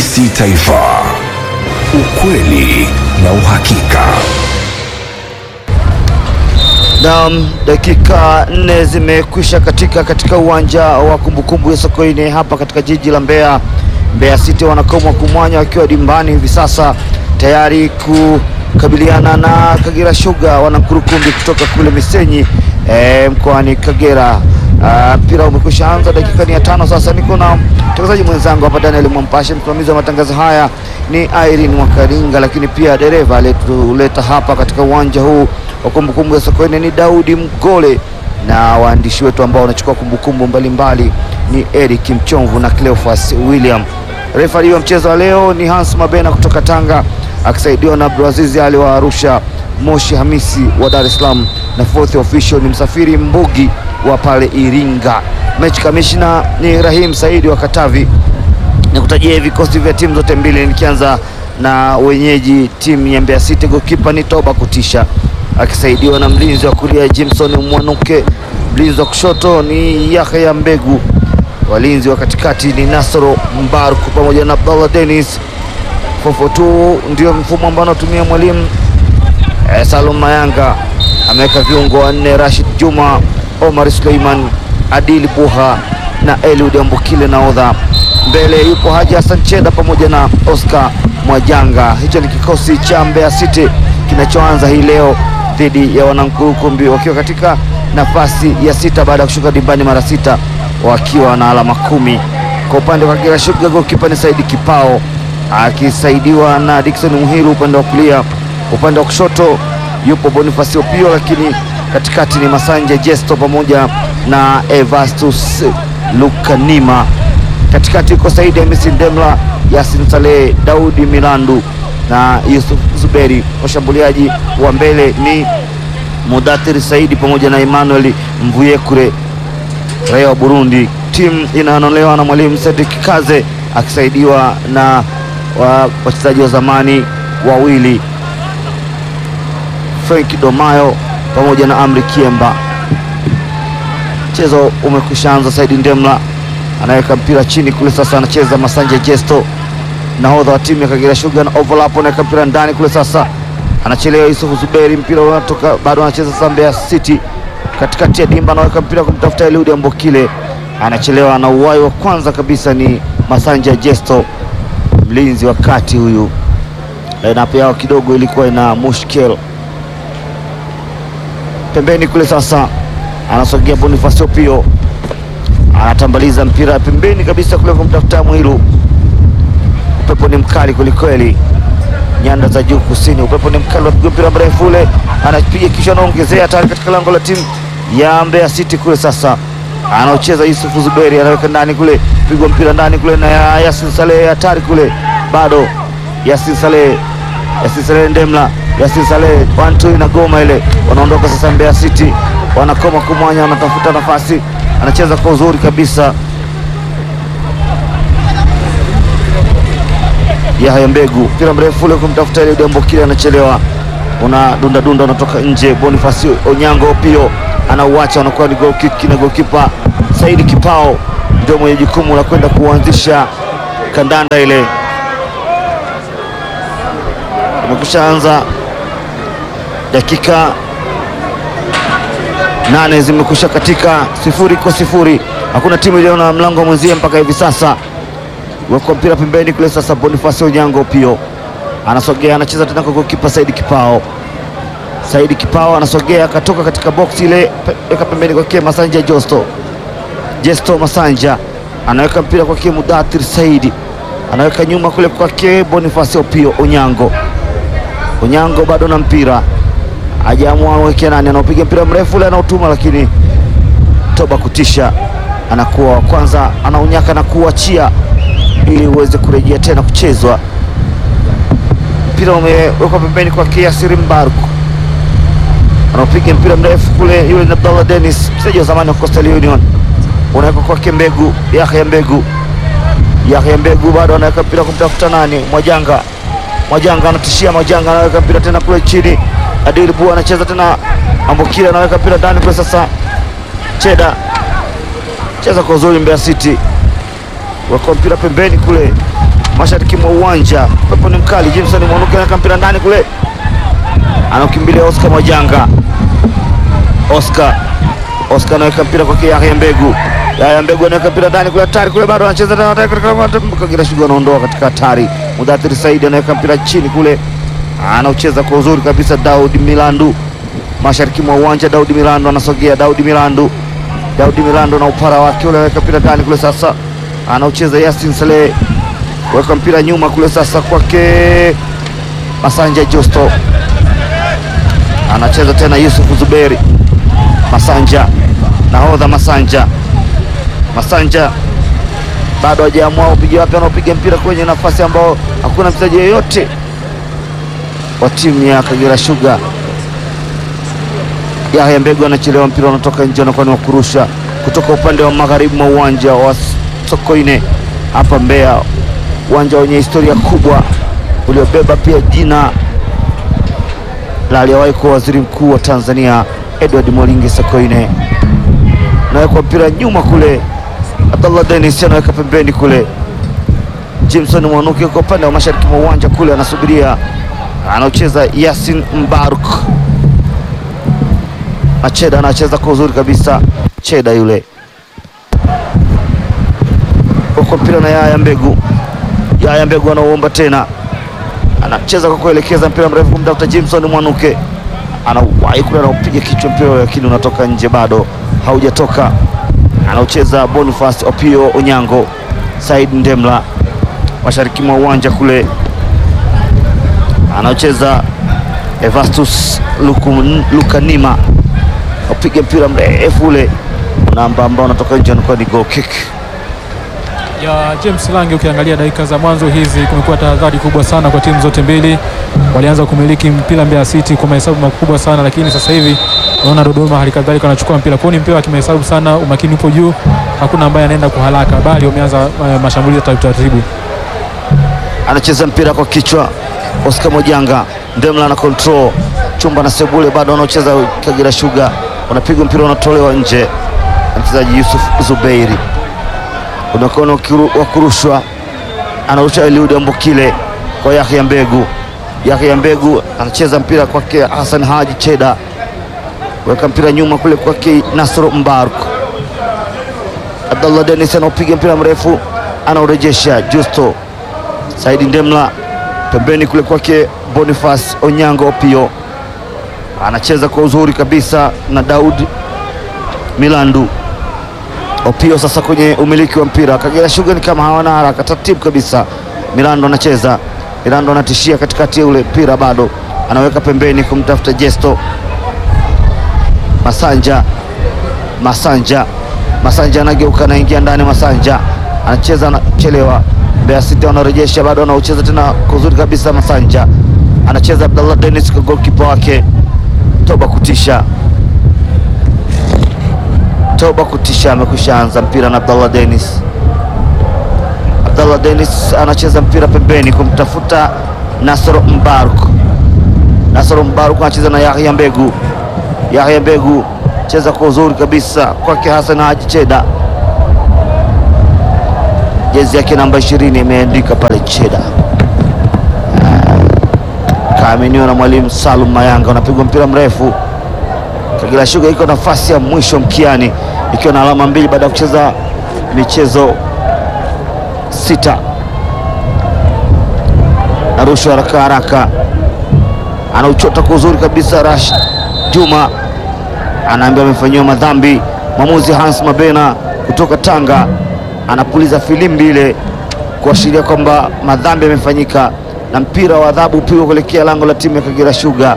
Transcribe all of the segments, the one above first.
TBC Taifa, ukweli na uhakika. Naam, dakika nne zimekwisha katika katika uwanja wa kumbukumbu ya Sokoine hapa katika jiji la Mbeya. Mbeya City wanakomwa kumwanya wakiwa dimbani hivi sasa tayari kukabiliana na Kagera Sugar wanankurukumbi kutoka kule Misenyi e, mkoani Kagera. Mpira umekwisha anza, dakika ni ya tano sasa. Niko na mtangazaji mwenzangu hapa Daniel Mwampashe, msimamizi wa matangazo haya ni Irene Mwakaringa, lakini pia dereva aliyetuleta hapa katika uwanja huu wa kumbukumbu ya Sokoine ni Daudi Mgole, na waandishi wetu ambao wanachukua kumbukumbu mbalimbali ni Eric Mchomvu na Cleophas William. Refari wa mchezo wa leo ni Hans Mabena kutoka Tanga akisaidiwa na Abdulaziz Ali wa Arusha, Moshi Hamisi wa Dar es Salaam na fourth official ni Msafiri Mbugi wa pale Iringa. Mechi kamishna ni Rahim Saidi wa Katavi. Nikutajia vikosi vya timu zote mbili, nikianza na wenyeji timu ya Mbeya City. Gokipa ni Toba Kutisha akisaidiwa na mlinzi wa kulia Jimson Mwanuke, mlinzi wa kushoto ni Yahya Mbegu, walinzi wa katikati ni Nasoro Mbaruku pamoja na Abdallah Dennis. 442 ndio mfumo ambao anatumia mwalimu eh, Salum Mayanga ameweka viungo wanne: Rashid Juma, Omar Suleiman, Adili Buha na Eliud Ambukile naodha. Mbele yupo Haji Hassan Cheda pamoja na Oscar Mwajanga. Hicho ni kikosi cha Mbeya City kinachoanza hii leo dhidi ya Wanankurukumbi wakiwa katika nafasi ya sita baada ya kushuka dimbani mara sita wakiwa na alama kumi. Kwa upande wa Kagera Sugar goalkeeper ni Saidi Kipao akisaidiwa na Dickson Muhiru upande wa kulia. Upande wa kushoto yupo Boniface Opio, lakini katikati ni Masanja Jesto pamoja na Evastus Lukanima. Katikati yuko Saidi Hamisi Ndemla, Yasin Saleh, Daudi Milandu na Yusuf Zuberi. Washambuliaji wa mbele ni Mudathiri Saidi pamoja na Emmanuel Mvuyekure raia wa Burundi. Timu inayonolewa na mwalimu Cedric Kaze akisaidiwa na wachezaji wa zamani wawili Frank Domayo pamoja na Amri Kiemba. Mchezo umekwisha anza. Saidi Ndemla anaweka mpira chini kule, sasa anacheza Masanja Jesto, nahodha wa timu ya Kagera Sugar na overlap, anaweka mpira ndani kule, sasa anachelewa Yusuf Zuberi, mpira unatoka bado, anacheza sasa Mbeya City katikati ya dimba, anaweka mpira kumtafuta Eliud Ambokile, anachelewa na uwai wa kwanza kabisa ni Masanja Jesto, mlinzi wa kati huyu. Lineup yao kidogo ilikuwa ina mushkil pembeni kule, sasa anasogea Boniface Opio, anatambaliza mpira pembeni kabisa kule kumtafuta Mwiru. Upepo ni mkali kwelikweli, nyanda za juu kusini, upepo ni mkali, wapiga mpira mrefu ule, anapiga kisha anaongezea tayari katika lango la timu ya Mbeya City kule. Sasa anaocheza Yusufu Zuberi, anaweka ndani kule, pigwa mpira ndani kule na Yasin Saleh, hatari kule, bado Yasin Saleh, Yasin Saleh Ndemla, Yasin Saleh wantu na goma ile, wanaondoka sasa. Mbeya City wanakoma kumwanya, wanatafuta nafasi, anacheza kwa uzuri kabisa Yahya Mbegu, mpira mrefu ule kumtafuta ile Dembokile, anachelewa, una dunda dunda, unatoka nje. Bonifasi Onyango Pio anauacha, anakuwa ni goal kick, na goalkeeper Saidi Kipao ndio mwenye jukumu la kwenda kuanzisha kandanda ile. Imekusha anza, dakika nane zimekusha katika, sifuri kwa sifuri, hakuna timu iliona mlango mwenzie mpaka hivi sasa weko mpira pembeni kule sasa. Boniface Onyango Pio anasogea anacheza tena kwa goalkeeper Saidi Kipao. Saidi Kipao anasogea akatoka katika box ile, weka pembeni kwake Masanja Josto. Jesto Masanja anaweka mpira kwake Mudathir Saidi, anaweka nyuma kule kwake Boniface Opio Onyango. Onyango bado na mpira, hajaamua aweke nani, anaopiga mpira mrefu ule anautuma, lakini Toba Kutisha anakuwa wa kwanza, anaunyaka na kuachia ili uweze kurejea tena kuchezwa. Mpira umewekwa pembeni kwa Yasir Mbaruku, anaopiga mpira mrefu kule, yule ni Abdallah Dennis, mchezaji wa zamani wa Coastal Union, unawekwa kwake Mbegu, Yahya Mbegu. Yahya Mbegu bado anaweka mpira kumtafuta nani, Mwajanga. Mwajanga anatishia, Mwajanga anaweka mpira tena kule chini, Adili Bua anacheza tena, Ambokile anaweka mpira ndani kule, sasa Cheda cheza kwa uzuri Mbeya City wako mpira pembeni kule, mashariki mwa uwanja. Pepo ni mkali. Jameson Mwanuke anaweka mpira ndani kule, anaukimbilia Oscar Mwajanga. Oscar Oscar anaweka mpira kwa Yahya Mbegu. Yahya Mbegu anaweka mpira ndani kule, hatari kule, bado anacheza tena, hatari katika Kagera Sugar anaondoa katika hatari. Mudathiri Saidi anaweka mpira chini kule, anaucheza kwa uzuri kabisa. Daudi Milandu mashariki mwa uwanja, Daudi Milandu anasogea, Daudi Milandu, Daudi Milandu na upara wake ule, anaweka mpira ndani kule, sasa anaucheza Yasin Saleh, weka mpira nyuma kule, sasa kwake Masanja Justo, anacheza tena Yusuf Zuberi Masanja, nahodha Masanja, Masanja bado hajaamua upige wapi, anaopiga mpira kwenye nafasi ambao hakuna mchezaji yeyote wa timu ya Kagera Sugar. Yahya Mbegu anachelewa, mpira unatoka nje, anakuwa ni wa kurusha kutoka upande wa magharibi mwa uwanja wa Sokoine hapa Mbeya, uwanja wenye historia kubwa uliobeba pia jina la aliyewahi kuwa waziri mkuu wa Tanzania Edward Moringi Sokoine. Nawekwa mpira nyuma kule, Abdallah Dennis anaweka pembeni kule, Jameson Mwanuke kwa upande wa mashariki mwa uwanja kule, anasubiria anaocheza Yasin Mbaruk. Macheda anacheza kwa uzuri kabisa, Cheda yule kwa mpira na Yaya Mbegu. Yaya Mbegu anauomba tena, anacheza kwa kuelekeza mpira mrefu kumtafuta Jameson Mwanuke, anawahi kule, anaupiga kichwa mpira, lakini unatoka nje, bado haujatoka. Anaucheza Boniface Opio Onyango, Said Ndemla mashariki mwa uwanja kule, anaocheza Evastus Lukanima, upiga mpira mrefu ule namba ambao unatoka nje, anakuwa ni goal kick ya James Lange. Ukiangalia dakika za mwanzo hizi, kumekuwa tahadhari kubwa sana kwa timu zote mbili. Walianza kumiliki mpira Mbeya City kwa mahesabu makubwa sana, lakini sasa hivi unaona Dodoma hali kadhalika wanachukua mpira kwao, ni mpira wa kimahesabu sana, umakini upo juu, hakuna ambaye anaenda kwa haraka, bali wameanza uh, mashambulizi ya taratibu. Anacheza mpira kwa kichwa Oscar Mojanga, Ndemla na control chumba na Sebule, bado wanaocheza Kagera Sugar, unapigwa mpira unatolewa nje, mchezaji Yusuf Zubeiri unakuwa wa kurushwa, anarusha Eliud Ambokile kwa Yahya Mbegu. Yahya Mbegu anacheza mpira kwake Hassan Haji Cheda, weka mpira nyuma kule kwake Nasro Mbaruk. Abdallah Dennis anaopiga mpira mrefu, anaurejesha Justo Saidi Ndemla pembeni kule kwake Boniface Onyango Opio anacheza kwa uzuri kabisa na Daud Milandu Opio sasa kwenye umiliki wa mpira. Kagera Sugar ni kama hawana haraka, taratibu kabisa. Milando anacheza, Milando anatishia katikati ya ule mpira, bado anaweka pembeni kumtafuta Jesto Masanja. Masanja, Masanja anageuka, anaingia ndani. Masanja anacheza, anachelewa. Mbeya City wanarejesha, bado anaucheza tena kwa uzuri kabisa. Masanja anacheza, Abdallah Dennis kwa goalkeeper wake Toba kutisha Toba kutisha amekwisha anza mpira na Abdallah Dennis. Abdallah Dennis anacheza mpira pembeni kumtafuta Nasoro Mbaruk. Nasoro Mbaruk anacheza na Yahya Mbegu. Yahya Mbegu cheza kwa uzuri kabisa kwake Hassan Haji Cheda, jezi yake namba 20 imeandika pale Cheda. Kaaminiwa na mwalimu Salum Mayanga, unapigwa mpira mrefu Kagera Sugar iko nafasi ya mwisho mkiani ikiwa na alama mbili baada ya kucheza michezo sita. Narushwa haraka haraka, anauchota kwa uzuri kabisa. Rash Juma anaambiwa amefanyiwa madhambi. Mwamuzi Hans Mabena kutoka Tanga anapuliza filimbi ile kuashiria kwamba madhambi yamefanyika na mpira wa adhabu upigwa kuelekea lango la timu ya Kagera Sugar.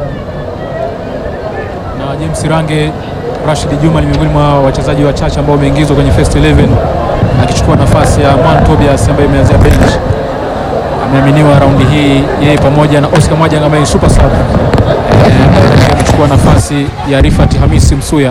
na James Range Rashid Juma ni miongoni mwa wachezaji wachache ambao wameingizwa kwenye first 11 akichukua nafasi ya Mwan Tobias ambaye imeanzia bench. Ameaminiwa raundi hii yeye pamoja na Oscar Mwajanga ambaye ni super sub Eh, ambaye amechukua nafasi ya Rifat Hamisi Msuya.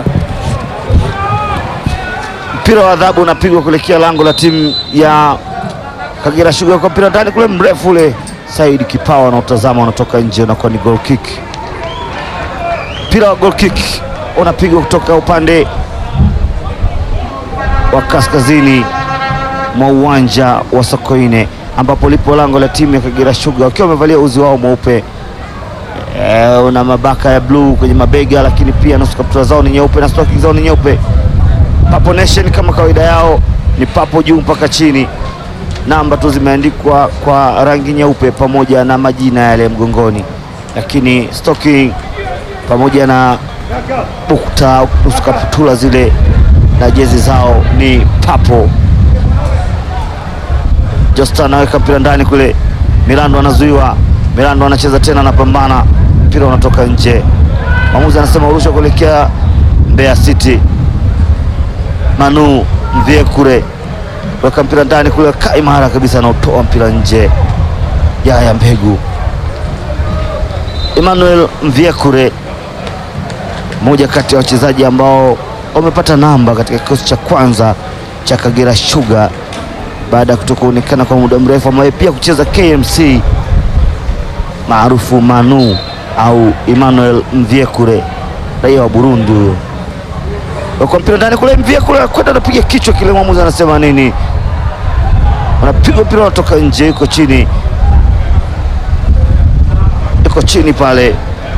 mpira wa adhabu unapigwa kuelekea lango la timu ya Kagera Sugar kwa mpira ndani kule mrefu ule. Said Kipawa anautazama unatoka nje, unakuwa ni goal kick. Mpira wa goal kick unapigwa kutoka upande wa kaskazini mwa uwanja wa Sokoine. ambapo lipo lango la timu ya Kagera Sugar wakiwa wamevalia uzi wao mweupe e, una mabaka ya bluu kwenye mabega, lakini pia nusu kaptura zao ni nyeupe na stocking zao ni nyeupe. Papo Nation kama kawaida yao ni papo juu mpaka chini, namba tu zimeandikwa kwa rangi nyeupe pamoja na majina yale mgongoni, lakini stocking pamoja na bukta nusu kaptura zile na jezi zao ni papo. Josta anaweka mpira ndani kule, Milando anazuiwa, Milando anacheza tena, anapambana, mpira unatoka nje. Mwamuzi anasema urusha kuelekea Mbeya City. Manu Mvyekure weka mpira ndani kule, kaa imara kabisa, anaotoa mpira nje. Yaya Mbegu, Emmanuel Mvyekure, mmoja kati ya wachezaji ambao wamepata namba katika kikosi cha kwanza cha Kagera Sugar baada ya kutokuonekana kwa muda mrefu, ambaye pia kucheza KMC maarufu Manu au Emmanuel Mvyekure, raia wa Burundi huyo. Kwa mpira ndani kule, Mvyekure anakwenda anapiga kichwa kile, mwamuzi anasema nini? Anapigwa mpira unatoka nje, yuko chini, yuko chini pale.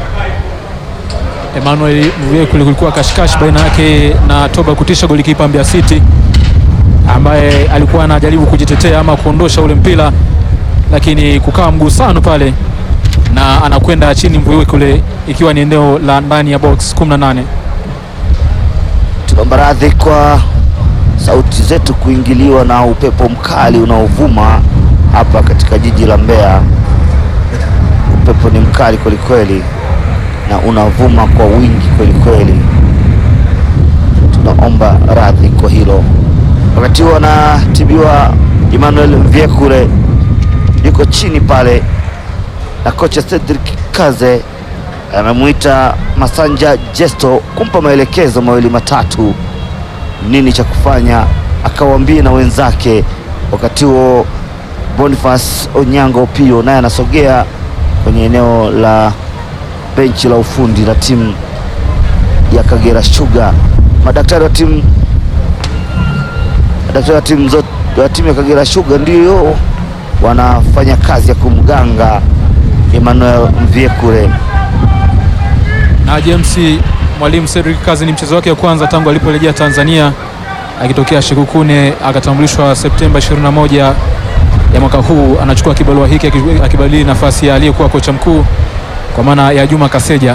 Emmanuel Mvyekule, kulikuwa kashikashi baina yake na Toba Kutisha, golikipa Mbeya City ambaye alikuwa anajaribu kujitetea ama kuondosha ule mpira, lakini kukawa mgusano pale na anakwenda chini Mvyekule, ikiwa ni eneo la ndani ya box 18. Tunaomba radhi kwa sauti zetu kuingiliwa na upepo mkali unaovuma hapa katika jiji la Mbeya. Upepo ni mkali kwelikweli na unavuma kwa wingi kwelikweli, tunaomba radhi kwa hilo. Wakati huo anatibiwa Emmanuel Mvyekure, yuko chini pale, na kocha Cedric Kaze amemwita Masanja Jesto kumpa maelekezo mawili matatu, nini cha kufanya, akawaambie na wenzake. Wakati huo Boniface Onyango Pio naye anasogea kwenye eneo la benchi la ufundi la timu ya Kagera Sugar. Madaktari wa timu madaktari wa timu zote wa timu ya Kagera Sugar ndio wanafanya kazi ya kumganga Emmanuel Mvyekure. Na James mwalimu Cedric Kazi ni mchezo wake wa kwanza tangu aliporejea Tanzania akitokea Shekukune, akatambulishwa Septemba 21 ya mwaka huu. Anachukua kibarua hiki aki- akibadili nafasi ya aliyekuwa kocha mkuu kwa maana ya Juma Kaseja.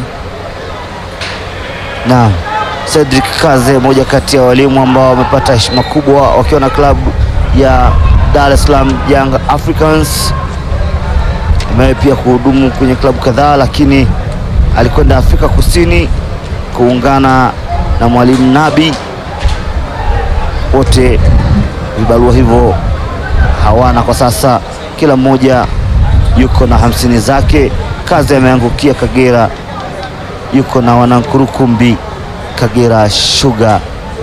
na Cedric Kaze, moja kati ya walimu ambao wamepata heshima kubwa wakiwa na klabu ya Dar es Salaam Young Africans. Amewahi pia kuhudumu kwenye klabu kadhaa, lakini alikwenda Afrika Kusini kuungana na mwalimu Nabi. Wote vibarua hivyo hawana kwa sasa, kila mmoja yuko na hamsini zake. Kazi ameangukia Kagera, yuko na wanankurukumbi Kagera Sugar.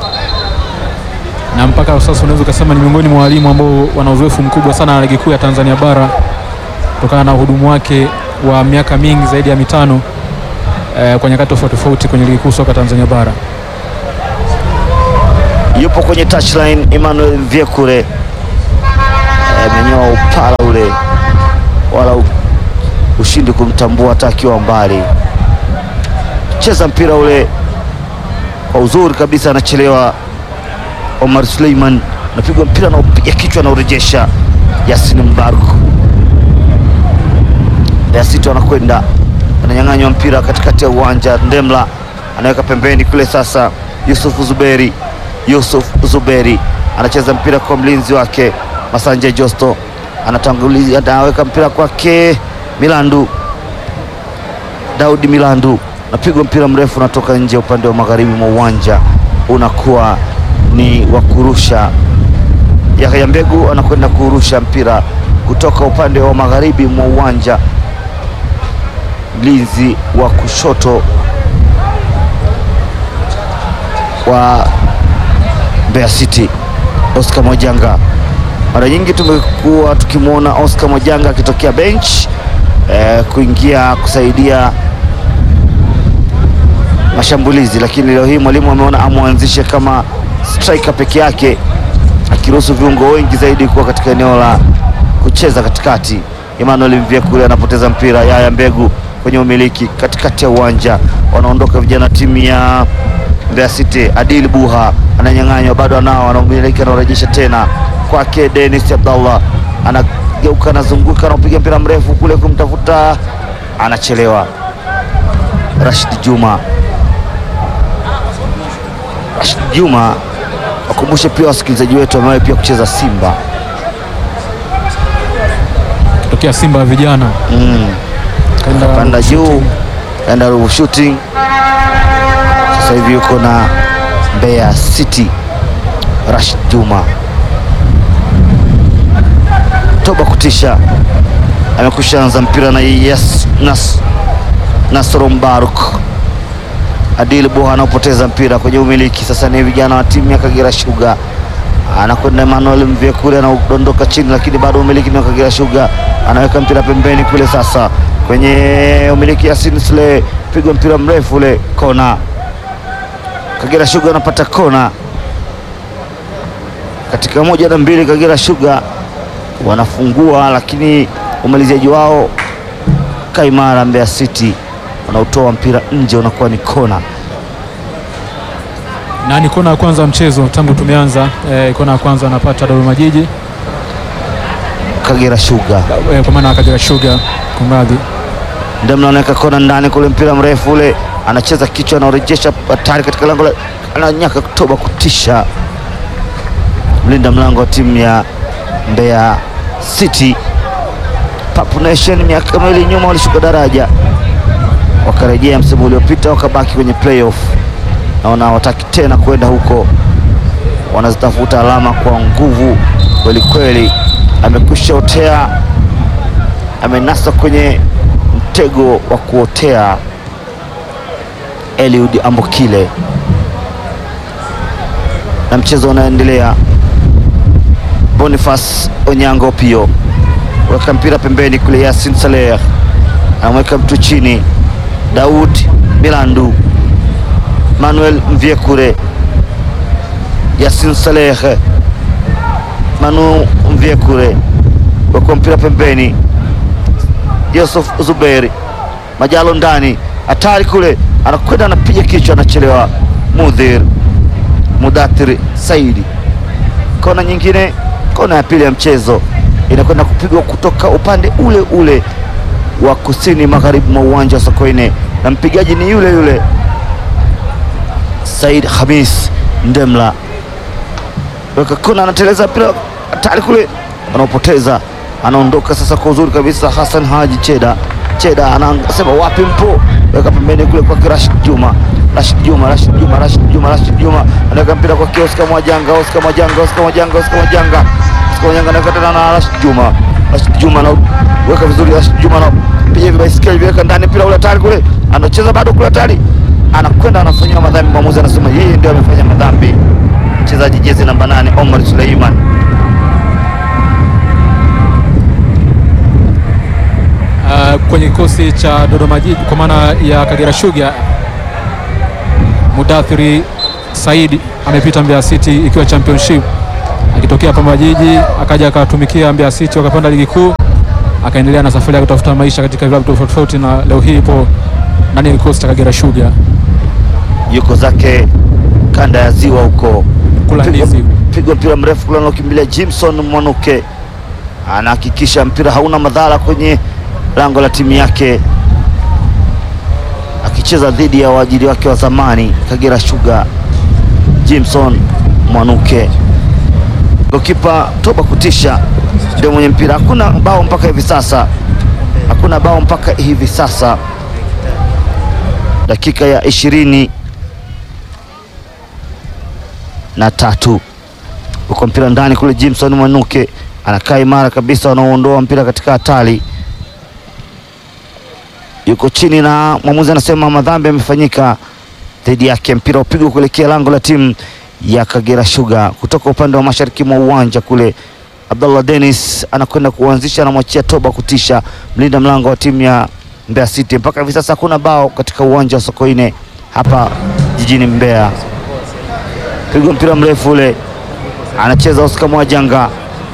na mpaka sasa unaweza ukasema ni miongoni mwa walimu ambao wana uzoefu mkubwa sana na ligi kuu ya Tanzania bara kutokana na uhudumu wake wa miaka mingi zaidi ya mitano eh, kwa nyakati tofauti tofauti kwenye ligi kuu soka Tanzania bara. Yupo kwenye touchline Emmanuel Vyekure amenyoa upala ule, wala u- ushindi kumtambua hata akiwa mbali. Cheza mpira ule kwa uzuri kabisa, anachelewa. Omar Suleiman anapigwa mpira na upiga kichwa, anaurejesha Yasin Mbaruk. Mbeya City wanakwenda ananyang'anywa mpira katikati ya uwanja. Ndemla anaweka pembeni kule, sasa Yusuf Zuberi, Yusuf Zuberi anacheza mpira kwa mlinzi wake Masanja Josto, anatanguliza, anaweka mpira kwake Milandu, Daudi Milandu, napigwa mpira mrefu unatoka nje upande wa magharibi mwa uwanja, unakuwa ni wa kurusha. Yahya Mbegu anakwenda kurusha mpira kutoka upande wa magharibi mwa uwanja mlinzi wa kushoto wa Mbeya City Oscar Mwajanga. Mara nyingi tumekuwa tukimwona Oscar Mwajanga akitokea bench eh, kuingia kusaidia mashambulizi, lakini leo hii mwalimu ameona amwanzishe kama striker peke yake, akiruhusu viungo wengi zaidi kuwa katika eneo la kucheza katikati. Emmanuel Mvyekule anapoteza mpira, Yaya Mbegu kwenye umiliki katikati ya uwanja, wanaondoka vijana timu ya Mbeya City. Adil Buha ananyang'anywa, bado anao, anaumiliki, anarejesha tena kwake Dennis Abdallah, anageuka, anazunguka, anapiga mpira mrefu kule kumtafuta, anachelewa. Rashid Juma, Rashid Juma, wakumbushe pia wasikilizaji wetu amewahi pia kucheza Simba Tokea Simba ya vijana mm. kaenda panda juu kaenda Ruvu Shooting, sasa hivi yuko na Mbeya City. Rashid Juma toba kutisha, amekusha anza mpira na yes, nas, Nasoro Mbaruk. Adil Boha anaopoteza mpira kwenye umiliki, sasa ni vijana wa timu ya Kagera Sugar, anakwenda Emmanuel Mvyekule anaudondoka chini, lakini bado umiliki ni wa Kagera Sugar, anaweka mpira pembeni kule, sasa kwenye umiliki Yasin Sule, pigwa mpira mrefu ule, kona. Kagera Sugar anapata kona katika moja na mbili. Kagera Sugar wanafungua, lakini umaliziaji wao kaimara. Mbeya City wanaotoa mpira nje, unakuwa ni kona. na ni kona ya kwanza mchezo tangu tumeanza. Eh, kona ya kwanza anapata Dodoma Jiji Kagera Sugar eh, kwa maana ya Kagera Sugar, kumradhi. ndio mnaoneka kona ndani kule, mpira mrefu ule, anacheza kichwa, anaorejesha hatari katika lango, la- ananyaka kutoba kutisha, mlinda mlango wa timu ya Mbeya City. Papu Nation miaka miwili nyuma walishuka daraja, wakarejea msimu uliopita, wakabaki kwenye playoff. Naona hawataki tena kwenda huko, wanazitafuta alama kwa nguvu kweli kweli. Amekwisha otea, amenasa kwenye mtego wa kuotea Eliud Ambokile, na mchezo unaendelea. Boniface Onyango Pio weka mpira pembeni kule, Yasin Saleh anamweka mtu chini, Daud Milandu, Manuel Mvyekure, Yasin Saleh, Manu Mvyekure weka mpira pembeni Yusuf Zuberi Majalo ndani, hatari kule, anakwenda anapiga kichwa, anachelewa. Mudhir Mudathir Saidi, kona nyingine, kona ya pili ya mchezo inakwenda kupigwa kutoka upande ule ule wa kusini magharibi mwa uwanja wa Sokoine, na mpigaji ni yule yule Said Hamis Ndemla. Weka kona, anateleza mpira hatari kule, anaopoteza anaondoka sasa kwa uzuri kabisa. Hassan Haji Cheda Cheda anasema wapi mpo, weka pembeni kule kwa Rashid Juma Rashid Juma Rashid Juma Rashid Juma Rashid Juma anaweka mpira kwa Oscar Mwajanga Oscar Mwajanga Oscar Mwajanga Oscar Mwajanga Oscar Mwajanga anaweka tena na Rashid Juma Rashid Juma anaweka vizuri Rashid Juma anapiga hivi baiskeli viweka ndani mpira ule hatari kule, anacheza bado kule hatari, anakwenda anafanyiwa madhambi. Mwamuzi anasema yeye ndio amefanya madhambi, mchezaji jezi namba nane Omar Suleiman. Uh, kwenye kikosi cha Dodoma Jiji kwa maana ya Kagera Sugar, Mudathiri Saidi amepita Mbeya City ikiwa championship, akitokea Pamba Jiji akaja akatumikia Mbeya City wakapanda ligi kuu, akaendelea na safari ya kutafuta maisha katika vilabu tofauti tofauti, na leo hii ipo ndani ya kikosi cha Kagera Sugar yuko zake kanda ya ziwa huko, kula Pigwa- ndizi. pigwa mpira mrefu kule anaokimbilia Jimson Mwanuke, anahakikisha mpira hauna madhara kwenye lango la timu yake, akicheza dhidi ya waajiri wake wa zamani Kagera Sugar, Jimson Mwanuke. Gokipa Toba Kutisha ndio mwenye mpira. Hakuna bao mpaka hivi sasa, hakuna bao mpaka hivi sasa, dakika ya ishirini na tatu uko mpira ndani kule. Jimson Mwanuke anakaa imara kabisa, wanaoondoa mpira katika hatari, yuko chini na mwamuzi anasema madhambi yamefanyika dhidi yake. Mpira upigwa kuelekea lango la timu ya Kagera Sugar kutoka upande wa mashariki mwa uwanja kule. Abdallah Dennis anakwenda kuanzisha, anamwachia Toba Kutisha, mlinda mlango wa timu ya Mbeya City. Mpaka hivi sasa hakuna bao katika uwanja wa Sokoine hapa jijini Mbeya. Pigwa mpira mrefu ule, anacheza Oscar Mwajanga,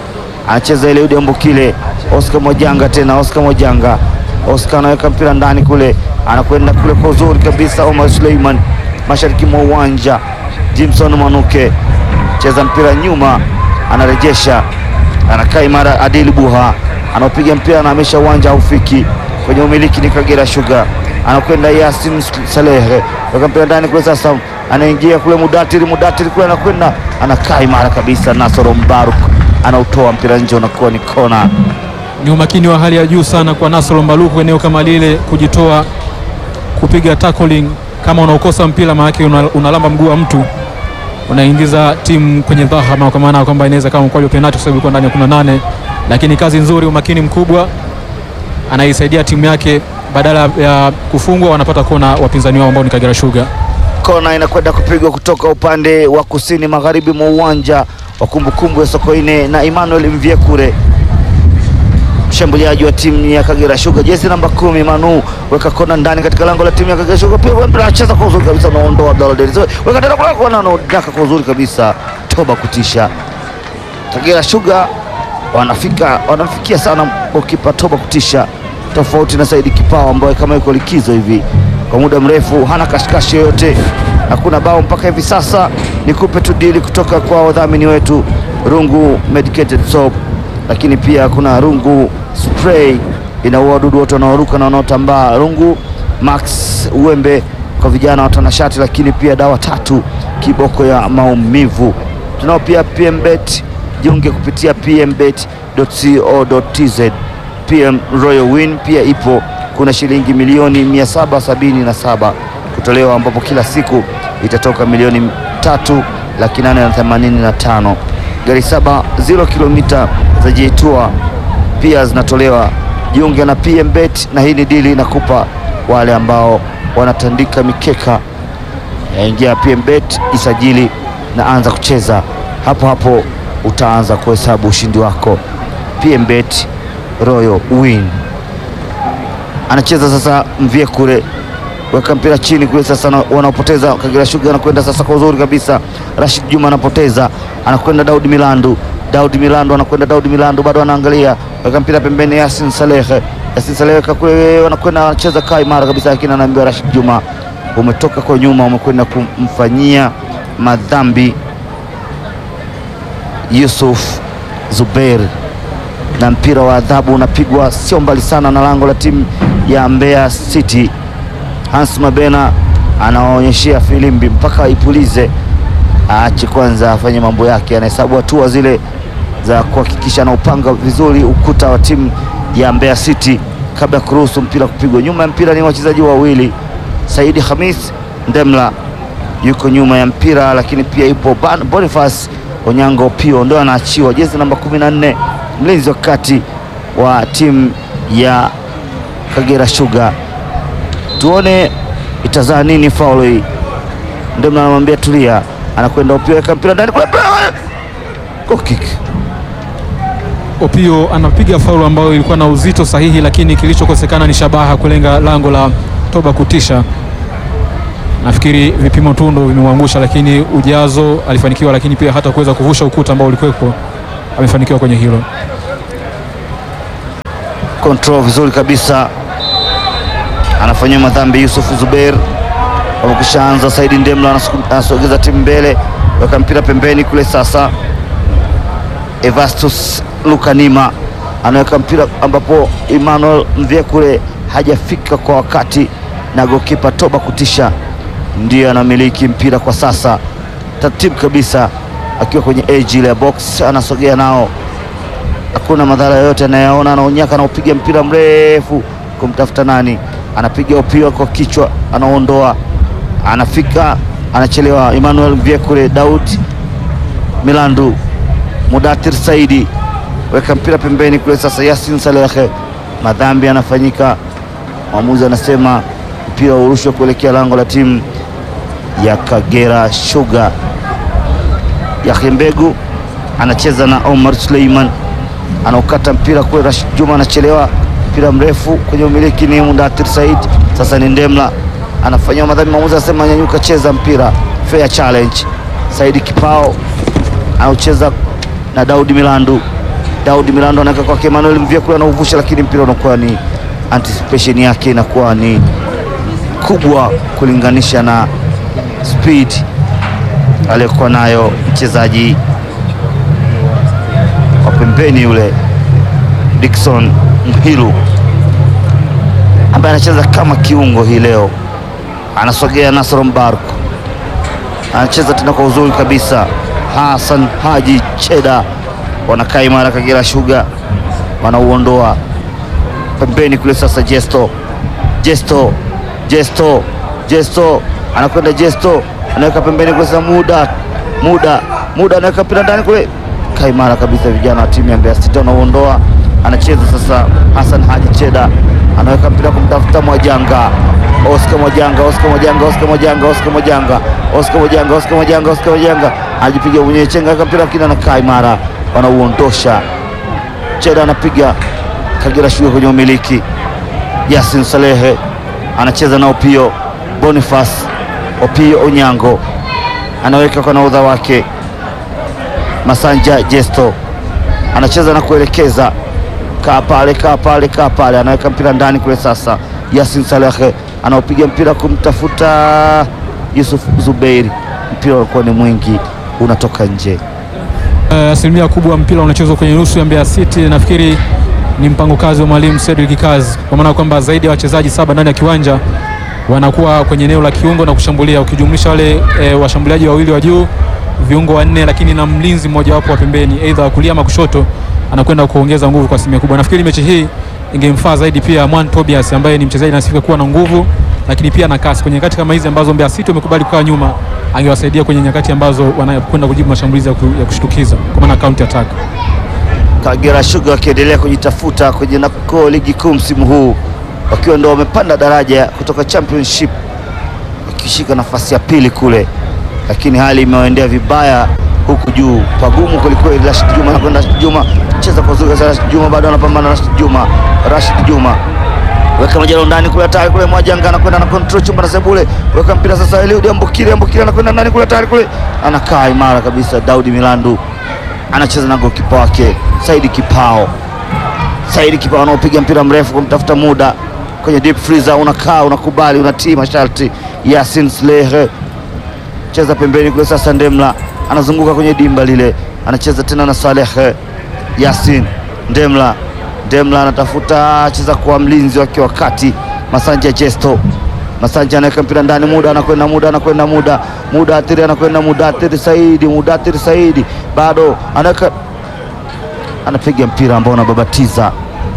anacheza Eliudi Ambukile, Oscar Mojanga tena, Oscar Mojanga, Oscar anaweka mpira ndani kule, anakwenda kule kwa uzuri kabisa. Omar Suleiman mashariki mwa uwanja, Jimson Manuke cheza mpira nyuma, anarejesha, anakaa imara. Adili Buha anaopiga mpira na amesha uwanja haufiki kwenye umiliki, ni Kagera Sugar, anakwenda Yasin Salehe, weka mpira ndani kule, sasa anaingia kule Mudatiri, Mudatiri kule anakwenda, anakaa imara kabisa. Nasoro Mbaruk anautoa mpira nje, unakuwa ni kona. Ni umakini wa hali ya juu sana kwa Nasoro Mbaluku eneo kama lile, kujitoa kupiga tackling. Kama unaokosa mpira maanake una- unalamba mguu wa mtu, unaingiza timu kwenye dhahama, kwa maana ya kwamba inaweza kama mkwaju penalti, kwa sababu ilikuwa ndani ya 18 lakini kazi nzuri, umakini mkubwa, anaisaidia timu yake. Badala ya kufungwa wanapata kona wapinzani wao ambao ni Kagera Sugar. Kona inakwenda kupigwa kutoka upande wa kusini magharibi mwa uwanja wa kumbukumbu ya Sokoine na Emmanuel Mvyekure, mshambuliaji wa timu ya Kagera Sugar, jezi namba kumi. Manu weka kona ndani katika lango la timu ya Kagera Sugar, pia mpira anacheza kwa uzuri kabisa, unaondoa Abdalla Dennis, weka tena kwa kona, anaodaka kwa uzuri kabisa, toba kutisha. Kagera Sugar wanafika wanamfikia sana gokipa Toba kutisha, tofauti na Saidi Kipao ambaye kama yuko likizo hivi kwa muda mrefu, hana kashikashi yoyote, hakuna bao mpaka hivi sasa. Nikupe tu dili kutoka kwa wadhamini wetu Rungu Medicated Soap, lakini pia kuna Rungu Spray inaua wadudu wote wanaoruka na wanaotambaa, Rungu Max Uwembe kwa vijana watanashati, lakini pia dawa tatu kiboko ya maumivu. Tunao pia PMBet jiunge kupitia pmbet.co.tz. PM Royal Win pia ipo, kuna shilingi milioni 777 kutolewa, ambapo kila siku itatoka milioni tatu laki nane na themanini na tano. Gari saba zero kilomita za Jeitua pia zinatolewa. Jiunge na PMBet, na hii ni dili inakupa wale ambao wanatandika mikeka Ingia PMBet, isajili na anza kucheza hapo hapo, utaanza kuhesabu ushindi wako. PMBet Royal Win anacheza sasa, mvie kule, weka mpira chini kule, sasa na- wanaopoteza Kagera Sugar anakwenda sasa kwa uzuri kabisa. Rashid Juma anapoteza, anakwenda Daudi Milandu, Daudi Milandu anakwenda, Daudi Milandu bado anaangalia, weka mpira pembeni, Yasin Salehe, Yasin Salehe weka kule, wanakwenda anacheza kaa imara kabisa, lakini anaambiwa Rashid Juma umetoka kwa nyuma, umekwenda kumfanyia madhambi Yusuf Zubeir, na mpira wa adhabu unapigwa sio mbali sana na lango la timu ya Mbeya City. Hans Mabena anawaonyeshea filimbi mpaka ipulize, aache kwanza afanye mambo yake, anahesabu hatua zile za kuhakikisha anaupanga vizuri ukuta wa timu ya Mbeya City kabla ya kuruhusu mpira kupigwa. Nyuma ya mpira ni wachezaji wawili, Saidi Hamis Ndemla yuko nyuma ya mpira, lakini pia yupo Ban- Boniface Onyango Pio ndio anaachiwa, jezi namba 14, mlinzi wa kati wa timu ya Kagera Sugar. Tuone itazaa nini faulu hii. Ndemla anamwambia tulia, anakwenda Opio, weka mpira ndani kule, goal kick. Opio anapiga faulu ambayo ilikuwa na uzito sahihi, lakini kilichokosekana ni shabaha kulenga lango la Toba kutisha. Nafikiri vipimo tu ndo vimemwangusha, lakini ujazo alifanikiwa, lakini pia hata kuweza kuvusha ukuta ambao ulikuwepo amefanikiwa kwenye hilo. control vizuri kabisa, anafanyia madhambi Yusuf Zubeir. Wamekishaanza, Saidi Ndemla anasu- anasogeza timu mbele, weka mpira pembeni kule. Sasa Evastus Lukanima anaweka mpira ambapo Emmanuel Mvyekure hajafika kwa wakati, na gokipa Toba kutisha ndiye anamiliki mpira kwa sasa, taratibu kabisa, akiwa kwenye edge ile ya box, anasogea nao hakuna madhara yoyote anayaona. Anaonyaka, anaupiga mpira mrefu kumtafuta nani, anapiga upia kwa kichwa, anaondoa, anafika, anachelewa. Emmanuel Vyekure, Daud Milandu, Mudathir Saidi, weka mpira pembeni kule. Sasa Yasin Salehe, madhambi yanafanyika, mwamuzi anasema mpira urushwe kuelekea lango la timu ya Kagera Sugar. Yahya Mbegu anacheza na Omar Suleiman anaukata mpira kule. Rashid Juma anachelewa, mpira mrefu kwenye umiliki ni Mudathir Said. Sasa ni Ndemla anafanyiwa madhambi, mwamuzi anasema nyanyuka, cheza mpira, fair challenge. Saidi Kipao anaucheza na Daudi Milandu, Daudi Milando anaweka kwake Emmanuel Mvyekule anauvusha, lakini mpira unakuwa ni anticipation yake inakuwa ni kubwa kulinganisha na speed aliyokuwa nayo mchezaji wa pembeni yule Dickson Mhilu ambaye anacheza kama kiungo hii leo, anasogea Nasoro Mbarku, anacheza tena kwa uzuri kabisa. Hassan Haji Cheda wanakaa imara. Kagera Sugar wanauondoa pembeni kule. Sasa Jesto, Jesto, Jesto, Jesto anakwenda Jesto, anaweka pembeni kule. Sasa muda muda muda, anaweka mpira ndani kule, kaa imara kabisa. Vijana wa timu ya Mbeya City wanauondoa, anacheza sasa. Hassan Haji Cheda anaweka mpira kumtafuta Mwajanga, Oscar Mwajanga, Oscar Mwajanga, Oscar Mwajanga, Oscar Mwajanga, Oscar Mwajanga, Oscar Mwajanga, Oscar Mwajanga anajipiga mwenyewe chenga ka mpira lakini anakaa imara, wanauondosha. Cheda anapiga Kagera Sugar kwenye umiliki. Yasin Salehe anacheza na Opio Boniface, Opio Onyango anaweka kwa naudha wake Masanja Jesto anacheza na kuelekeza, kaa pale, kaa pale, kaa pale, anaweka mpira ndani kule. Sasa Yasin Salehe anaopiga mpira kumtafuta Yusuf Zubeiri, mpira ulikuwa ni mwingi, unatoka nje. Eh, asilimia kubwa mpira unachezwa kwenye nusu ya Mbeya City. Nafikiri ni mpango kazi wa mwalimu Cedric Kazi, kwa maana kwamba zaidi ya wachezaji saba ndani ya kiwanja wanakuwa kwenye eneo la kiungo na kushambulia, ukijumlisha wale e, washambuliaji wawili wa juu, viungo wanne, lakini na mlinzi mmoja wapo wa pembeni, aidha wa kulia ama kushoto, anakwenda kuongeza nguvu kwa asilimia kubwa. Nafikiri mechi hii ingemfaa zaidi pia Mwan Tobias ambaye ni mchezaji anasifika kuwa na nguvu, lakini pia na kasi kwenye nyakati kama hizi ambazo Mbeya City wamekubali kukaa nyuma, angewasaidia kwenye nyakati ambazo wanakwenda kujibu mashambulizi ya ku- ya kushtukiza kwa maana counter attack. Kagera Sugar wakiendelea kujitafuta kwenye nako ligi kuu msimu huu wakiwa ndo wamepanda daraja kutoka championship wakishika nafasi ya pili kule, lakini hali imewaendea vibaya huku juu, pagumu kwelikweli. Rashid Juma anakwenda, Rashid Juma cheza kwa uzuri, Rashid Juma bado anapambana, Rashid Juma, Rashid Juma weka majalo ndani kule, hatari kule, Mwajanga anakwenda na control chumba na sebule, weka mpira sasa, Eliud Ambukile, Ambukile anakwenda ndani kule, hatari kule, anakaa imara kabisa. Daudi Milandu anacheza na golikipa wake Saidi Kipao. Saidi Kipao anaopiga mpira mrefu kumtafuta muda kwenye deep freezer, unakaa unakubali, unatii masharti. Yasin Slehe cheza pembeni kule, sasa Ndemla anazunguka kwenye dimba lile, anacheza tena na Saleh Yasin Ndemla. Ndemla anatafuta cheza kwa mlinzi wake wa kati Masanja Jesto. Masanja anaweka mpira ndani, muda anakwenda, muda anakwenda, muda muda athiri anakwenda, muda athiri Saidi, muda athiri Saidi bado anaweka, anapiga mpira ambao unababatiza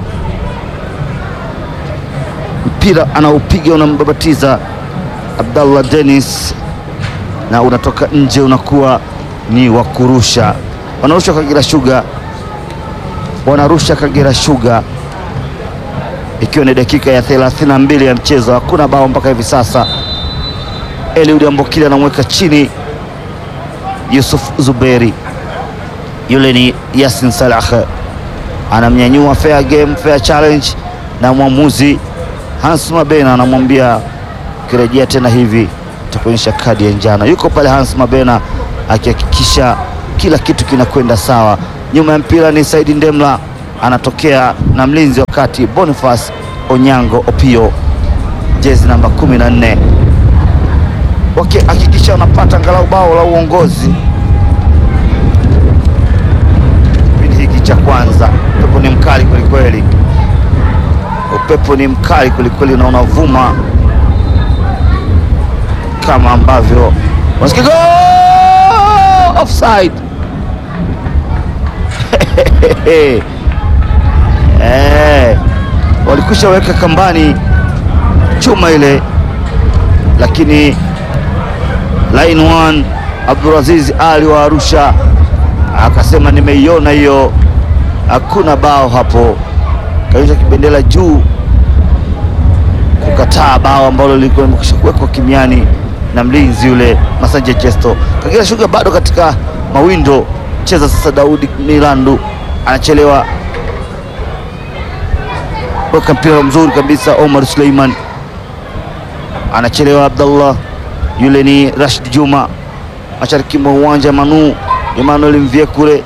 mpira anaupiga unambabatiza Abdallah Dennis na unatoka nje, unakuwa ni wa kurusha. Wanarusha Kagera Sugar, wanarusha Kagera Sugar, ikiwa ni dakika ya 32 ya mchezo. Hakuna bao mpaka hivi sasa. Eliud Ambokile anamweka chini Yusuf Zuberi, yule ni Yasin Salah anamnyanyua. Fair game, fair challenge, na mwamuzi Hans Mabena anamwambia ukirejea tena hivi takuonyesha kadi ya njano. Yuko pale Hans Mabena akihakikisha kila kitu kinakwenda sawa. Nyuma ya mpira ni Saidi Ndemla anatokea na mlinzi wa kati Boniface Onyango Opio, jezi namba 14, wakihakikisha wanapata angalau bao la uongozi kipindi hiki cha kwanza. Upepo ni mkali kwelikweli, upepo ni mkali kwelikweli na unavuma kama ambavyo wasikia goal! offside eh, walikwisha weka kambani chuma ile, lakini line one Abdulaziz Ali wa Arusha akasema nimeiona hiyo, hakuna bao hapo, kaisha kibendera juu kukataa bao ambalo lilikuwa limekwisha kuwekwa kimiani na mlinzi yule Masanja Jesto. Kagera Sugar bado katika mawindo, cheza sasa. Daudi Milandu anachelewa, weka mpira mzuri kabisa. Omar Suleiman anachelewa, Abdallah yule ni Rashid Juma, mashariki mwa uwanja. Manu Emmanuel Mvyekule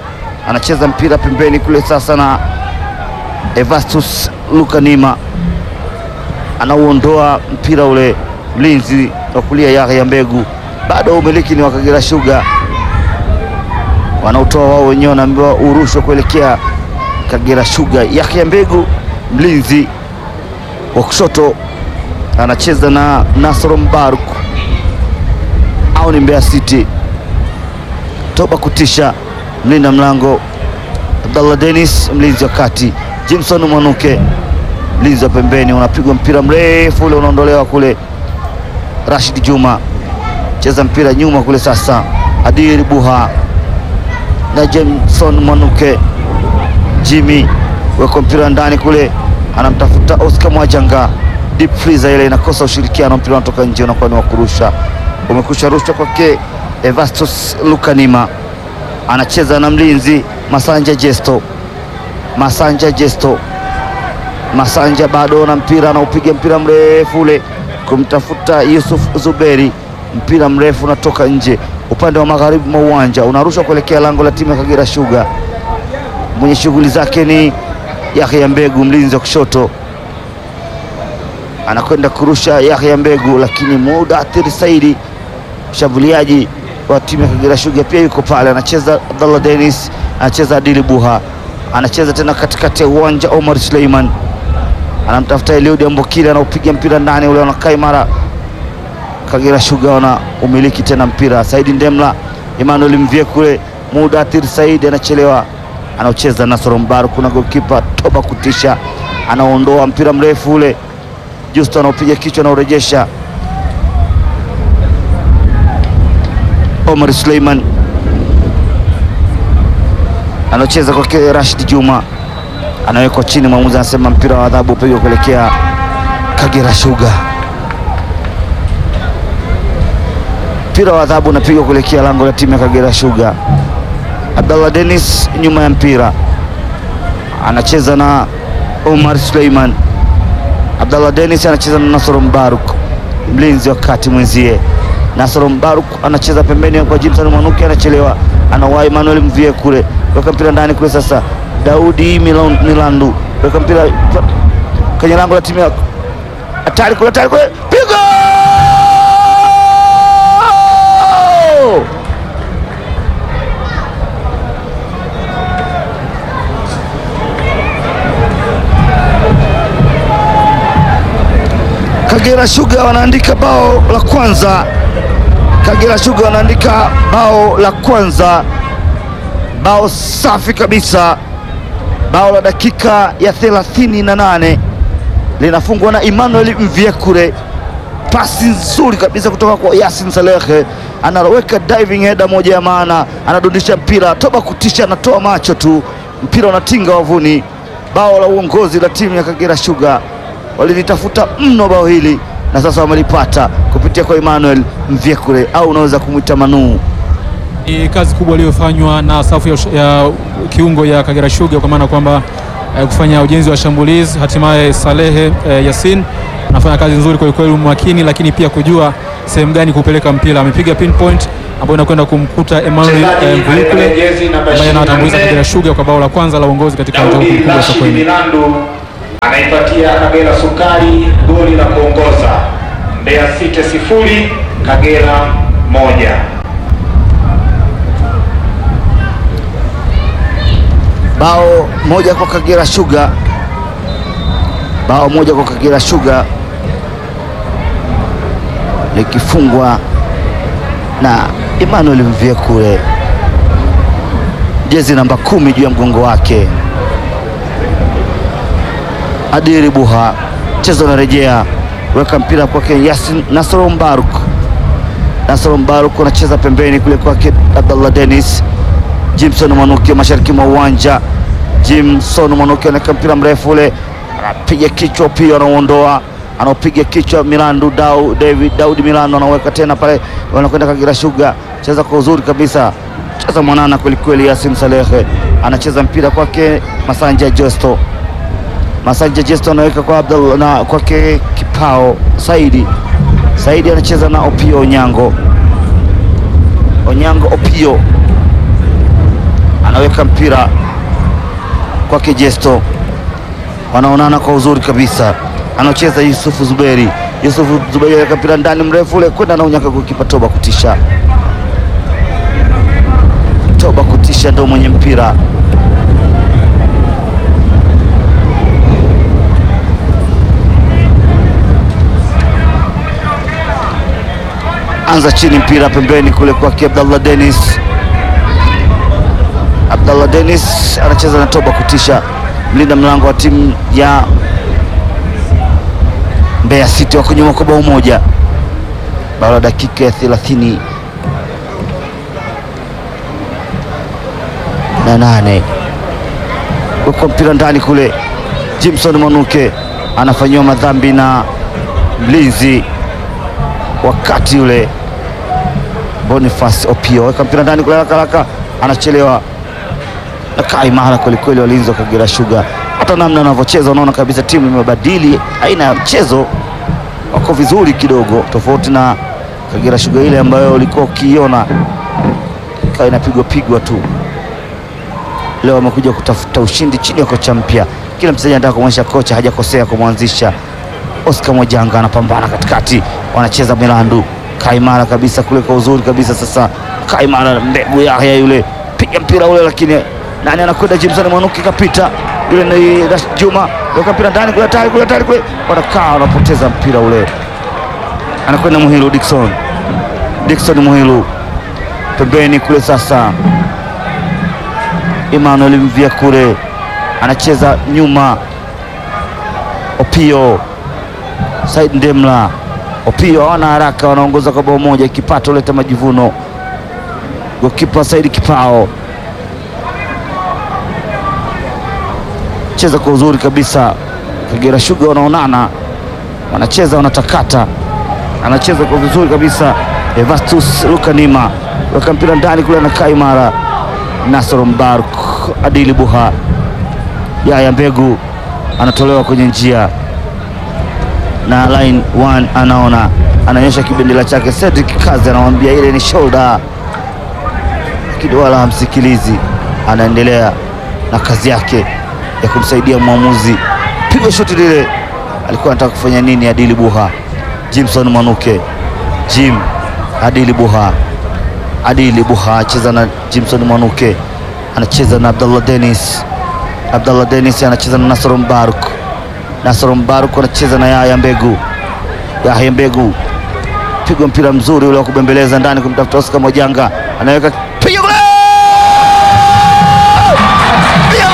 anacheza mpira pembeni kule sasa, na Evastus Lukanima anauondoa mpira ule, mlinzi wa kulia Yahya Mbegu. Bado umiliki ni wa Kagera Sugar, wanaotoa wao wenyewe, wanaambiwa urushwe kuelekea Kagera Sugar. Yahya Mbegu mlinzi wa kushoto anacheza na Nasoro Mbaruk au ni Mbeya City. Toba kutisha mlinda mlango Abdallah Dennis, mlinzi wa kati Jimson Mwanuke, mlinzi wa pembeni. Unapigwa mpira mrefu ule unaondolewa kule. Rashid Juma cheza mpira nyuma kule, sasa Adil Buha na Jimson Mwanuke. Jimmy weko mpira ndani kule, anamtafuta Oscar Mwajanga, deep freezer ile inakosa ushirikiano, mpira unatoka nje, unakuwa ni wa kurusha. Umekusha rushwa kwake Evastus Lukanima, anacheza na mlinzi Masanja Jesto. Masanja Jesto, Masanja bado na mpira, anaupiga mpira mrefu ule kumtafuta Yusuf Zuberi, mpira mrefu unatoka nje upande wa magharibi mwa uwanja, unarushwa kuelekea lango la timu ya Kagera Sugar. Mwenye shughuli zake ni Yahya Mbegu, mlinzi wa kushoto, anakwenda kurusha Yahya Mbegu, lakini Mudathir Saidi, mshambuliaji wa timu ya Kagera Sugar, pia yuko pale, anacheza Abdallah Dennis, anacheza Adili Buha, anacheza tena katikati ya uwanja. Omar Suleiman anamtafuta Eliud Ambokile, anaupiga mpira ndani ule, wanakaa imara. Kagera Sugar wana umiliki tena mpira. Saidi Ndemla, Emmanuel Mvie kule, Mudathir Saidi anachelewa anaocheza Nasoro Mbaru. Kuna golkipa Toba kutisha, anaondoa mpira mrefu ule, Justo anaopiga kichwa, anaorejesha Omar Suleiman, anaocheza kwake Rashid Juma, anawekwa chini. Mwamuzi anasema mpira wa adhabu upigwa kuelekea Kagera Sugar. Mpira wa adhabu unapigwa kuelekea lango la timu ya Kagera Sugar. Abdallah Dennis nyuma ya mpira anacheza na Omar Suleiman. Abdallah Dennis anacheza na Nasoro Mbaruk, mlinzi wa kati mwenzie. Nasoro Mbaruk anacheza pembeni kwa Jimson Mwanuki, anachelewa, anawahi Emmanuel Mvie kule, weka mpira ndani kule. Sasa Daudi Milan- Milandu weka mpira kwenye lango la timu ya hatari kule, hatari kule, pigo Kagera Sugar wanaandika bao la kwanza. Kagera Sugar wanaandika bao la kwanza, bao safi kabisa, bao la dakika ya 38 linafungwa na Emmanuel Mvyekure, pasi nzuri kabisa kutoka kwa Yasin Salehe, anaweka diving header moja ya maana, anadundisha mpira Toba kutisha, anatoa macho tu, mpira unatinga wavuni. Bao la uongozi la timu ya Kagera Sugar walilitafuta mno bao hili na sasa wamelipata kupitia kwa Emmanuel Mvyekure au unaweza kumwita Manuu. Ni kazi kubwa iliyofanywa na safu ya, ush- ya kiungo ya Kagera Sugar kwa maana kwamba eh, kufanya ujenzi wa shambulizi. Hatimaye Salehe eh, Yasin anafanya kazi nzuri kwa kweli, makini, lakini pia kujua sehemu gani kupeleka mpira. Amepiga pinpoint ambayo inakwenda kumkuta Emmanuel eh, Mvuyekure ambaye anawatambuliza Kagera Sugar kwa bao la kwanza la uongozi katika mchezo Daudi mkubwa wa Rashid Sokoine. Milandu anaipatia Kagera Sukari goli la kuongoza. Mbeya City sifuri Kagera moja. Bao moja kwa Kagera Sugar, bao moja kwa Kagera Sugar likifungwa na Emmanuel Mvyekure, jezi namba kumi juu ya mgongo wake. Adiri Buha, mchezo unarejea, weka mpira kwake Yasin Nasoro Mbaruk. Nasoro Mbaruk anacheza pembeni kule kwake Abdallah Dennis. Jimson Mwanuki mashariki mwa uwanja. Jimson Mwanuki anaweka mpira mrefu ule, anapiga kichwa pia, anauondoa, anaopiga kichwa Milandu Dau, David Daudi Milandu anaweka tena pale, wanakwenda Kagera Sugar, cheza kwa uzuri kabisa, cheza mwanana kwelikweli. Yasin Salehe anacheza mpira kwake Masanja Josto Masanja Jesto anaweka kwa Abdul na kwake Kipao Saidi. Saidi anacheza na Opio Onyango. Onyango Opio anaweka mpira kwake Jesto, wanaonana kwa uzuri kabisa, anacheza Yusufu Zuberi. Yusufu Zuberi anaweka mpira ndani mrefu ule kwenda na unyaka kukipa Toba kutisha. Toba kutisha ndio mwenye mpira anza chini, mpira pembeni kule kwake Abdallah Dennis. Abdallah Dennis anacheza na Toba kutisha, mlinda mlango wa timu ya Mbeya City wako nyuma kwa bao moja, bao la dakika ya thelathini na nane uko mpira ndani kule. Jimson Mwanuke anafanyiwa madhambi na mlinzi wakati ule Boniface Opio weka mpira ndani kule haraka haraka, anachelewa na kaa imara kwelikweli. Walinzi wa Kagera Sugar, hata namna wanavyocheza unaona kabisa timu imebadili aina ya mchezo, wako vizuri kidogo, tofauti na Kagera Sugar ile ambayo ulikuwa ukiiona ikawa inapigwa pigwa tu. Leo wamekuja kutafuta ushindi chini ya kocha mpya. Kila mchezaji anataka kumwonyesha kocha hajakosea kumwanzisha. Oscar Mwajanga anapambana katikati, wanacheza Milandu kaimara kabisa kule kwa uzuri kabisa. Sasa kaimara mbegu Yahya yule piga mpira ule, lakini nani anakwenda? Jimson Mwanuki kapita yule, ni Rashid Juma weka mpira ndani kule, tayari kule, tayari kule, wanakaa wanapoteza mpira ule, anakwenda Muhilu Dickson, Dickson Muhilu pembeni kule. Sasa Emmanuel Mvia kule anacheza nyuma, Opio Said Ndemla Opio hawana haraka, wanaongoza kwa bao moja. Kipato leta majivuno, gokipa Saidi Kipao cheza kwa uzuri kabisa. Kagera Sugar wanaonana, wanacheza wanatakata, anacheza kwa vizuri kabisa. Evastus Lukanima weka mpira ndani kule, anakaa imara. Nasoro Mbaruk Adili Buha Yaya Mbegu anatolewa kwenye njia na line one anaona ananyosha kibendera chake. Cedric Kazi anamwambia ile ni shoulder, lakini wala hamsikilizi, anaendelea na kazi yake ya kumsaidia mwamuzi. Pigwa shoti lile, alikuwa anataka kufanya nini? Adili Buha, Jimson Mwanuke, Jim Adili Buha, Adili Buha acheza na Jimson Mwanuke, anacheza na Abdallah Dennis, Abdallah Dennis anacheza na Nasoro Mbaruk Nasoro Mbaruk anacheza na Yahya Mbegu. Yahya Mbegu pigwa mpira mzuri ule wa kubembeleza ndani kumtafuta Oscar Mwajanga, anaweka piga kule, Piga!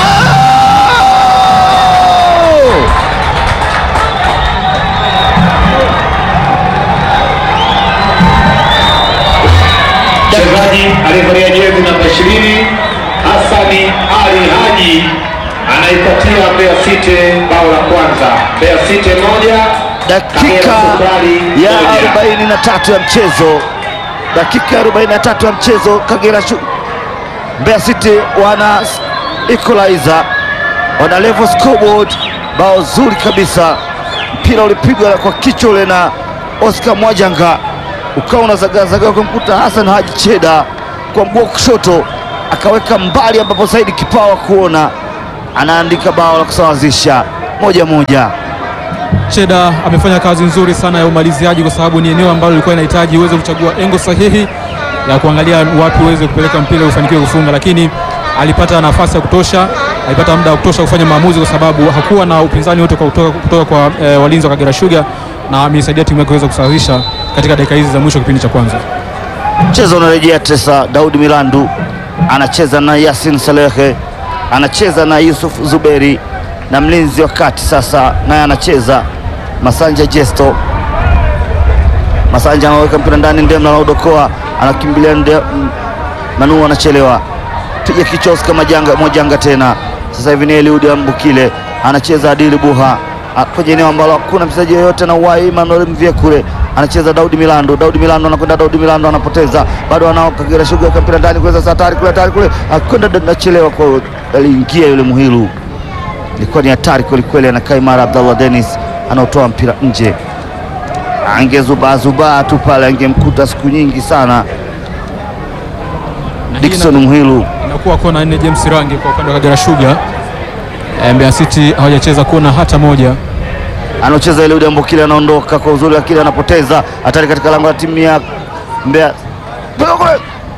Mchezaji aliyevalia jezi namba 20 Hassani Ali Haji anaipatia Mbeya City bao la kwanza. Mbeya City moja dakika ya 43 ya mchezo, dakika ya 43 ya mchezo, Kagera Sugar Mbeya City wana equalizer, wana level scoreboard, bao zuri kabisa. Mpira ulipigwa kwa kichwa ule na Oscar Mwajanga ukawa unazagazaga kumkuta Hassan Haji Cheda kwa mguu wa kushoto, akaweka mbali ambapo Saidi Kipawa kuona anaandika bao la kusawazisha moja moja. Cheda amefanya kazi nzuri sana ya umaliziaji, kwa sababu ni eneo ambalo lilikuwa inahitaji uweze kuchagua engo sahihi ya kuangalia wapi uweze kupeleka mpira ufanikiwe kufunga, lakini alipata nafasi ya kutosha, alipata muda wa kutosha kufanya maamuzi, kwa sababu hakuwa na upinzani wote kwa kutoka, kutoka kwa e, walinzi wa Kagera Sugar, na ameisaidia timu yake kuweza kusawazisha katika dakika hizi za mwisho kipindi cha kwanza. Mchezo unarejea tesa. Daudi Milandu anacheza na Yasin Salehe, anacheza na Yusuf Zuberi na mlinzi wa kati sasa naye anacheza Masanja Jesto. Masanja anaweka mpira ndani, Ndemla anaudokoa, anakimbilia nde, m- Manu anachelewa, piga kichwa Oscar Majanga, Mwajanga tena. Sasa hivi ni Eliudi Ambukile anacheza Adili Buha a- kwenye eneo ambalo hakuna mchezaji yoyote na uwai. Emmanuel Mvie kule anacheza Daudi Milando, Daudi Milando anakwenda, Daudi Milando anapoteza, bado anao Kagera Sugar weka mpira ndani kule, sasa hatari kule, hatari kule, akwenda anachelewa, kwa aliingia yule Muhilu ilikuwa ni hatari kwelikweli, anakaa imara. Abdallah Dennis anaotoa mpira nje, angezubazubaa tu pale, angemkuta siku nyingi sana Na hii Dickson ina- Muhilu. Inakuwa kona nne James Rangi kwa upande wa Kagera Sugar. Eh, Mbeya City hawajacheza kona hata moja. anaocheza Eliud Ambokile anaondoka kwa uzuri, lakini anapoteza hatari katika lango la timu ya Mbeya. Piga kule!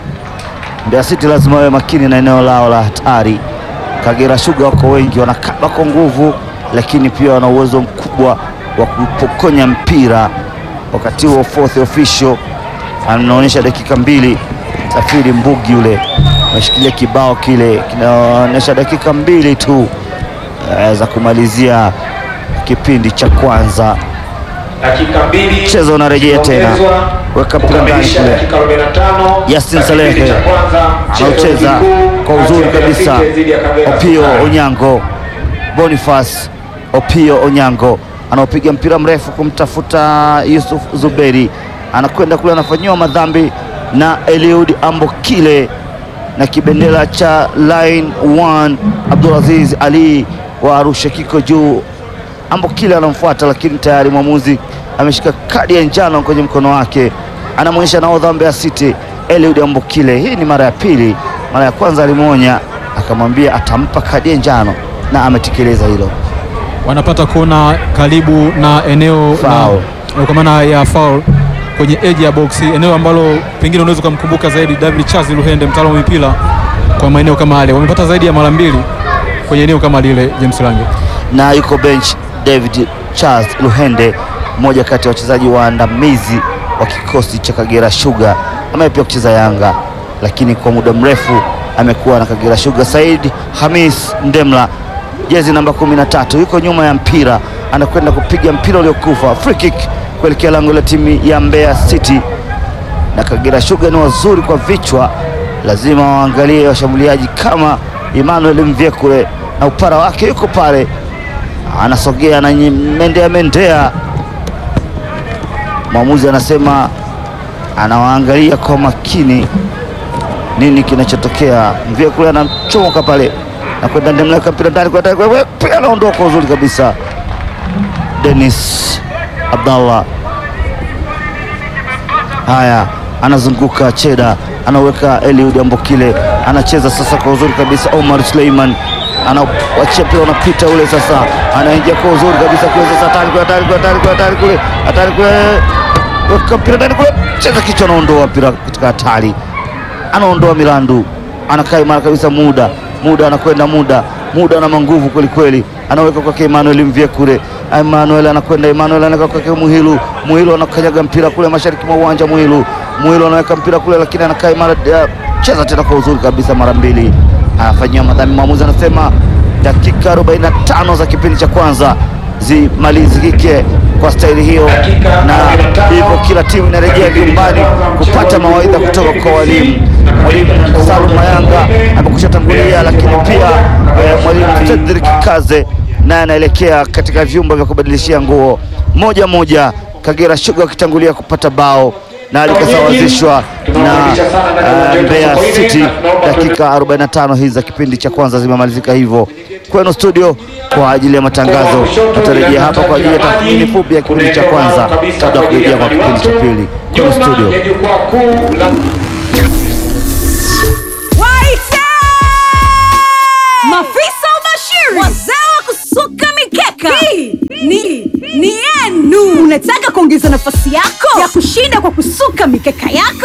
Mbeya City lazima wawe makini na eneo lao la hatari. Kagera Sugar wako wengi, wanakaba kwa nguvu, lakini pia wana uwezo mkubwa wa kupokonya mpira. Wakati huo fourth official anaonyesha dakika mbili. Safiri Mbugi yule ameshikilia kibao kile kinaonyesha dakika mbili tu eh, za kumalizia kipindi cha kwanza. dakika mbili Mchezo unarejea tena. kuongezwa, Weka mpira ndani kukamilisha kule. dakika 45 Yasin za kipindi Salehe cha kwanza, mchezo anaucheza mkuu kwa kati uzuri ya Mbeya kabisa. City dhidi ya Kagera Opio Sugar. Onyango, Boniface Opio Onyango anaopiga mpira mrefu kumtafuta Yusuf Zuberi, anakwenda kule, anafanyiwa madhambi na Eliud Ambokile na kibendera cha line 1 Abdulaziz Ali wa Arusha kiko juu. Ambokile anamfuata, lakini tayari mwamuzi ameshika kadi ya njano kwenye mkono wake, anamwonyesha nahodha wa Mbeya City Eliud Ambokile. Hii ni mara ya pili. Mara ya kwanza alimwonya akamwambia atampa kadi ya njano na ametekeleza hilo. Wanapata kona karibu na eneo Foul. la kwa maana ya foul kwenye edge ya box, eneo ambalo pengine unaweza ukamkumbuka zaidi David Charles Luhende, mtaalamu wa mipira kwa maeneo kama yale. Wamepata zaidi ya mara mbili kwenye eneo kama lile, James Lange. na yuko bench David Charles Luhende, mmoja kati ya wachezaji waandamizi wa kikosi cha Kagera Sugar, ambaye pia kucheza Yanga, lakini kwa muda mrefu amekuwa na Kagera Sugar. Said Hamis Ndemla, jezi namba 13, yuko nyuma ya mpira, anakwenda kupiga mpira uliokufa, free kick kuelekea lango la timu ya Mbeya City na Kagera Sugar ni wazuri kwa vichwa, lazima waangalie washambuliaji kama Emmanuel Mvyekule na upara wake yuko pale, anasogea na mendea mendea. Mwamuzi anasema anawaangalia kwa makini nini kinachotokea. Mvyekule anachomoka pale na kwenda ndemleka mpira ndani kwa ndani, kwa- pia anaondoka uzuri kabisa. Dennis Abdallah Haya, anazunguka Cheda, anaweka Eliud Ambokile, anacheza sasa kwa uzuri kabisa. Omar Suleiman anawachia mpira, unapita ule sasa, anaingia kwa uzuri kabisa kule sasa, hatari kule, hatari kule, hatari kule, hatari kule, hatari kule, weka mpira ndani kule, cheza kichwa, anaondoa mpira katika hatari, anaondoa Milandu, anakaa imara kabisa. Muda muda anakwenda muda muda ana manguvu kweli kweli, anaweka kwake Emmanuel Mvyekure. Emmanuel anakwenda, Emmanuel anaweka kwake Muhilu, Muhilu anakanyaga mpira kule mashariki mwa uwanja. Muhilu Muhilu anaweka mpira kule, lakini anakaa imara, eh, cheza tena kwa uzuri kabisa mara mbili, anafanyia madhambi. Mwamuzi anasema dakika 45 za kipindi cha kwanza zimalizike kwa staili hiyo, Dakika na 45 hivyo kila timu inarejea vyumbani kupata mawaidha kutoka kwa walimu. Mwalimu Salum Mayanga amekusha tangulia, lakini pia eh, mwalimu Cedric Kaze naye anaelekea katika vyumba vya kubadilishia nguo. Moja moja, Kagera Sugar wakitangulia kupata bao na likasawazishwa na eh, Mbeya City. Dakika 45 hizi za kipindi cha kwanza zimemalizika hivyo. Kwenu studio kwa ajili ya matangazo, tutarejea hapa kwa ajili ya tathmini fupi ya kipindi cha kwanza kabla ya kurejea kwa kipindi cha pili. Kwenu studio. ya jukwaa kuu la Waite! Mafisa ubashiri, wazee wa kusuka mikeka, hii ni ni yenu. Unataka kuongeza nafasi yako ya kushinda kwa kusuka mikeka yako?